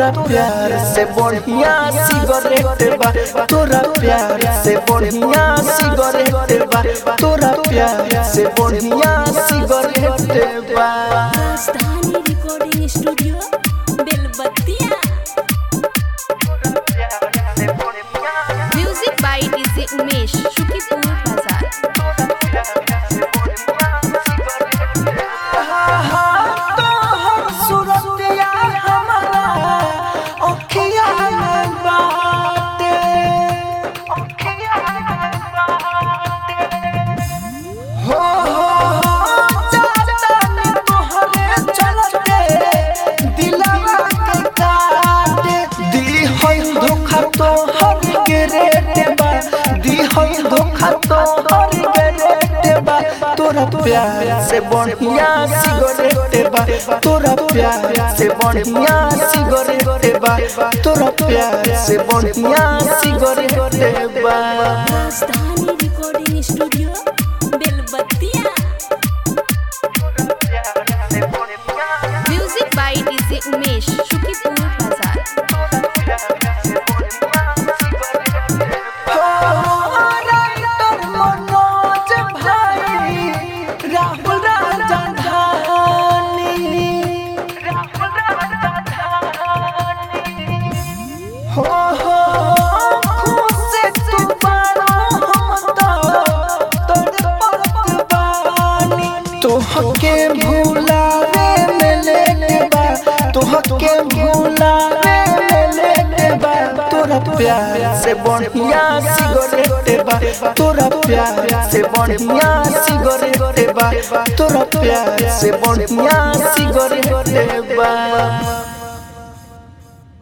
तोरा प्यार से बढ़िया सिगरेट बा तोरा प्यार से बढ़िया सिगरेट बा तोरा प्यार से बढ़िया सिगरेट बा Rajdhani recording studio Belbattiya music by DJ Umesh Shukipur बाजार तोहर सूरतिया हमारा अखिया में बाटे हो हो चाचा तोहरे चलते दिलवा के काटे दी होई धोखा तोहर के रेट बा दी होई धोखा तोहर के रेट बा तोरा प्यार से बढ़िया सिगरेट बा तोरा प्यार से बढ़िया सिगरेट बा तोरा प्यार से बढ़िया सिगरेट बा Rajdhani recording studio Belbattiya music by DJ Umesh Shukipur बाजार राइटर मनोज भाई राहुल राजधानी हो हो खुश तू बारो हम तो तोर बानी तोहके भुलावे में लेके बा तोहके भुलावे में लेके बा तोरा प्यार से बढ़िया सिगरेट बा तोरा प्यार से बढ़िया सिगरेट बा तोरा प्यार से बढ़िया सिगरेट बा